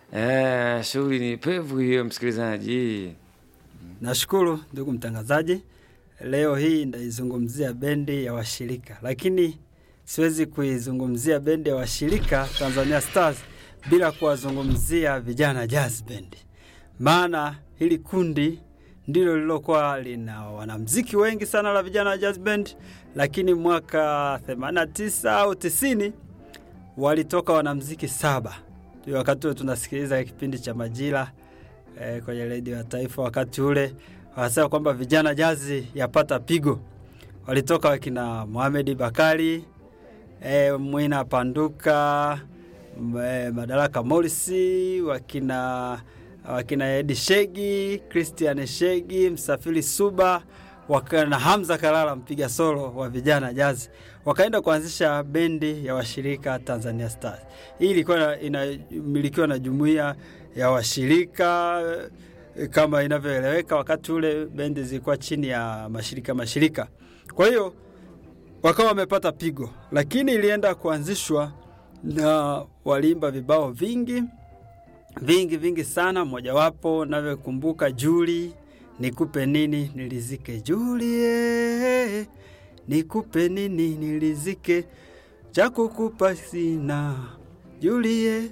Eh, shughuli ni pevu hiyo msikilizaji. Nashukuru ndugu mtangazaji, leo hii ndaizungumzia bendi ya washirika, lakini siwezi kuizungumzia bendi ya washirika Tanzania Stars bila kuwazungumzia vijana jazz band, maana hili kundi ndilo lilokuwa lina wanamziki wengi sana la vijana jazz band, lakini mwaka 89 au 90 walitoka wanamziki saba. Ndio wakati ule tunasikiliza kipindi cha Majira eh, kwenye redio ya taifa. Wakati ule wanasema kwamba vijana jazi yapata pigo. Walitoka wakina Mohamed Bakari eh, Mwina Panduka eh, Madaraka Morisi, wakina wakina Edi Shegi, Christian Shegi, Msafiri Suba wakana Hamza Kalala mpiga solo wa vijana jazi, wakaenda kuanzisha bendi ya washirika Tanzania Stars. Hii ilikuwa inamilikiwa na jumuiya ya washirika kama inavyoeleweka. Wakati ule bendi zilikuwa chini ya mashirika mashirika, kwa hiyo wakawa wamepata pigo, lakini ilienda kuanzishwa na waliimba vibao vingi vingi vingi sana. Mojawapo navyokumbuka Juli nikupe nini nilizike, Julie nikupe nini nilizike, cha kukupa sina Julie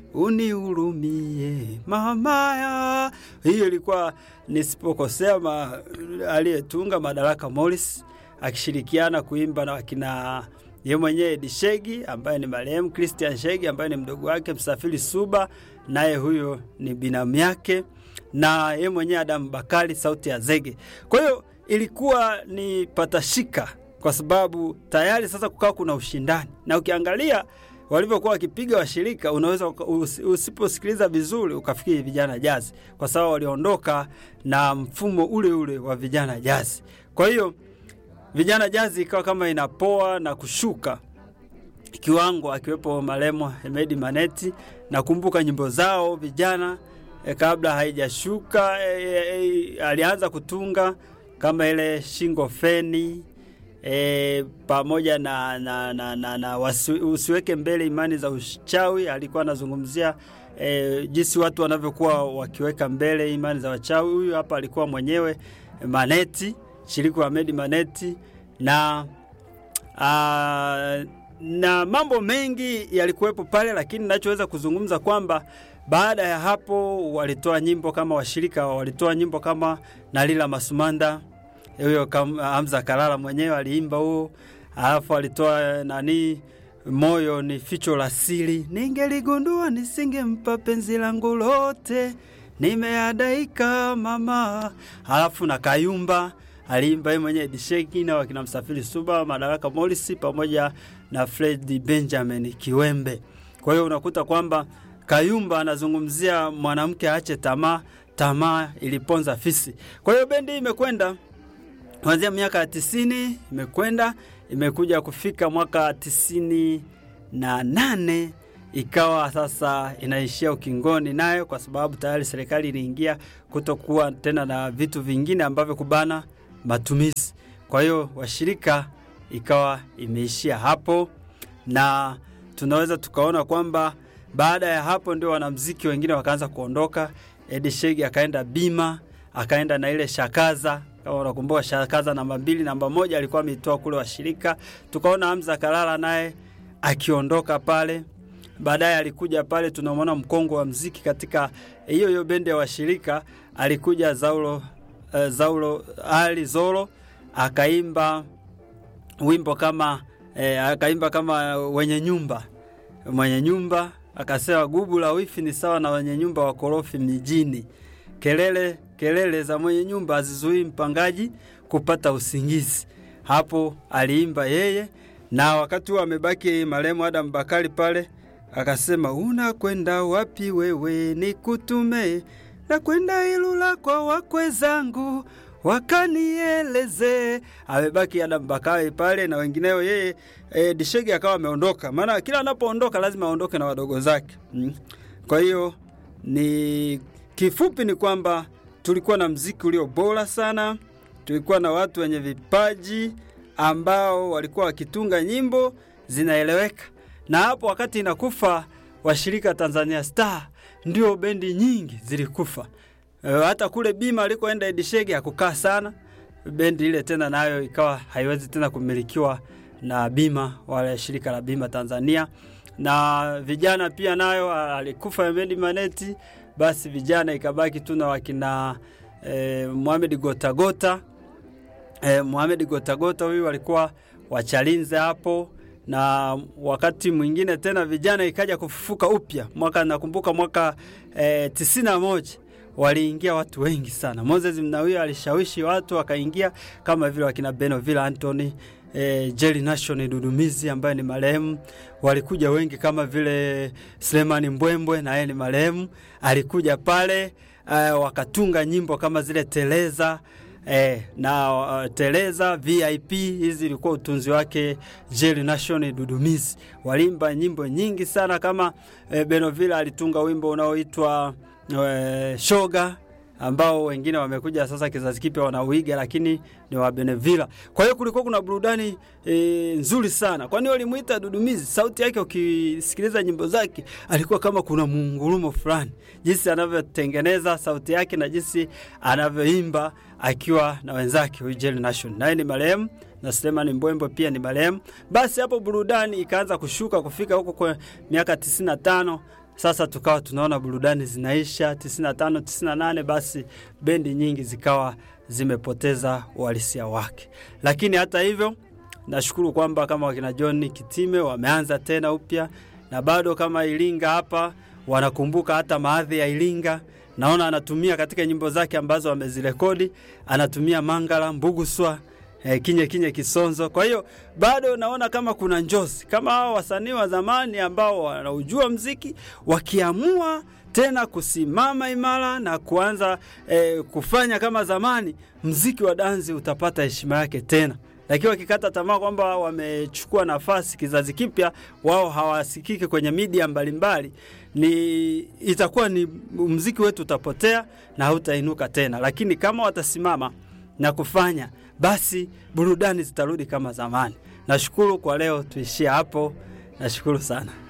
unihurumie mamaya. Hiyo ilikuwa nisipokosea, ma, aliyetunga Madaraka Morris akishirikiana kuimba na wakina ye mwenyewe Edi Shegi ambaye ni marehemu Christian Shegi ambaye ni mdogo wake Msafiri Suba, naye huyo ni binamu yake, na ye mwenyewe Adamu Bakari sauti ya zege. Kwa hiyo ilikuwa ni patashika, kwa sababu tayari sasa kukawa kuna ushindani, na ukiangalia walivyokuwa wakipiga washirika, unaweza usiposikiliza vizuri ukafikiri vijana jazi, kwa sababu waliondoka na mfumo ule ule wa vijana jazi. Kwa hiyo vijana jazi ikawa kama inapoa na kushuka kiwango, akiwepo maremo Hemedi Maneti. Nakumbuka nyimbo zao vijana e, kabla haijashuka e, e, alianza kutunga kama ile shingo feni E, pamoja na, na, na, na, na wasi, usiweke mbele imani za uchawi. Alikuwa anazungumzia e, jinsi watu wanavyokuwa wakiweka mbele imani za wachawi. Huyu hapa alikuwa mwenyewe Maneti, shiriki wa Ahmed Maneti na a, na mambo mengi yalikuwepo pale, lakini nachoweza kuzungumza kwamba baada ya hapo walitoa nyimbo kama washirika, walitoa nyimbo kama Nalila Masumanda huyo Hamza Kalala mwenyewe aliimba huo, alafu alitoa nani, moyo ni ficho la siri, ningeligundua nisingempa penzi langu lote, nimeadaika mama. Alafu na Kayumba aliimba yeye mwenyewe Disheki na wakina Msafiri Suba, Madaraka Morris pamoja na Fred Benjamin Kiwembe. Kwa hiyo unakuta kwamba Kayumba anazungumzia mwanamke aache tamaa, tamaa iliponza fisi. Kwa hiyo bendi imekwenda kuanzia miaka ya tisini imekwenda imekuja kufika mwaka tisini na nane ikawa sasa inaishia ukingoni nayo, kwa sababu tayari serikali iliingia kutokuwa tena na vitu vingine ambavyo kubana matumizi. Kwa hiyo washirika ikawa imeishia hapo, na tunaweza tukaona kwamba baada ya hapo ndio wanamziki wengine wakaanza kuondoka. Edi Shegi akaenda Bima, akaenda na ile Shakaza kama unakumbuka Shakaza namba mbili, namba moja alikuwa ameitoa kule washirika. Tukaona Hamza Kalala naye akiondoka pale. Baadaye alikuja pale, tunamwona mkongo wa mziki katika hiyo hiyo bendi ya washirika, alikuja Zaulo, uh, Zaulo Ali Zolo akaimba wimbo kama eh, akaimba kama wenye nyumba mwenye nyumba akasema, gubu la wifi ni sawa na wenye nyumba wakorofi mijini, kelele kelele za mwenye nyumba hazizuii mpangaji kupata usingizi. Hapo aliimba yeye, na wakati huo amebaki marehemu Adam Bakari pale, akasema unakwenda wapi wewe, nikutume na kwenda Ilula kwa wakwe zangu wakanieleze. Amebaki Adam Bakari pale na wengineo, yeye e, Dishegi akawa ameondoka, maana kila anapoondoka lazima aondoke na wadogo zake mm. Kwa hiyo ni kifupi ni kwamba tulikuwa na mziki ulio bora sana, tulikuwa na watu wenye vipaji ambao walikuwa wakitunga nyimbo zinaeleweka, na hapo wakati inakufa washirika Tanzania Star ndio bendi nyingi zilikufa. E, hata kule Bima alikoenda Edishege hakukaa sana, bendi ile tena nayo ikawa haiwezi tena kumilikiwa na Bima wala shirika la Bima Tanzania. Na vijana pia nayo alikufa Hemedi Maneti, basi vijana ikabaki tu na wakina e, Mohamed Gotagota e, Mohamed Gotagota huyu walikuwa wachalinze hapo na wakati mwingine tena vijana ikaja kufufuka upya mwaka, nakumbuka mwaka e, tisini na moja waliingia watu wengi sana. Moses Mnawia alishawishi watu wakaingia kama vile wakina Benoville Anthony e, Jerry Nation Dudumizi ambaye ni marehemu, walikuja wengi kama vile Sulemani Mbwembwe na yeye ni marehemu, alikuja pale e, wakatunga nyimbo kama zile Teleza E, na uh, Teleza VIP hizi ilikuwa utunzi wake Jerry Nation Dudumizi. Walimba nyimbo nyingi sana kama e, Benoville alitunga wimbo unaoitwa e, Shoga ambao wengine wamekuja sasa kizazi kipya wanauiga, lakini ni wa Benevilla. Kwa hiyo kulikuwa kuna burudani e, nzuri sana. Kwani walimuita Dudumizi, sauti yake ukisikiliza nyimbo zake alikuwa kama kuna muungurumo fulani, jinsi anavyotengeneza sauti yake na jinsi anavyoimba akiwa na wenzake huyu Jerry Nation, naye ni marehemu na Suleiman Mbwembo pia ni marehemu. Basi hapo burudani ikaanza kushuka kufika huko kwa miaka 95 sasa tukawa tunaona burudani zinaisha 95 98, basi bendi nyingi zikawa zimepoteza uhalisia wake. Lakini hata hivyo, nashukuru kwamba kama wakina John Kitime wameanza tena upya, na bado kama Iringa hapa wanakumbuka hata maadhi ya Iringa. Naona anatumia katika nyimbo zake ambazo amezirekodi, anatumia Mangala, Mbuguswa eh, kinye kinye Kisonzo. Kwa hiyo bado naona kama kuna njozi kama hao wasanii wa zamani ambao wanaujua mziki wakiamua tena kusimama imara na kuanza eh, kufanya kama zamani, mziki wa dansi utapata heshima yake tena. Lakini wakikata tamaa kwamba wamechukua nafasi kizazi kipya, wao hawasikiki kwenye media mbalimbali, ni itakuwa ni mziki wetu utapotea na hautainuka tena. Lakini kama watasimama na kufanya basi burudani zitarudi kama zamani. Nashukuru kwa leo, tuishie hapo. Nashukuru sana.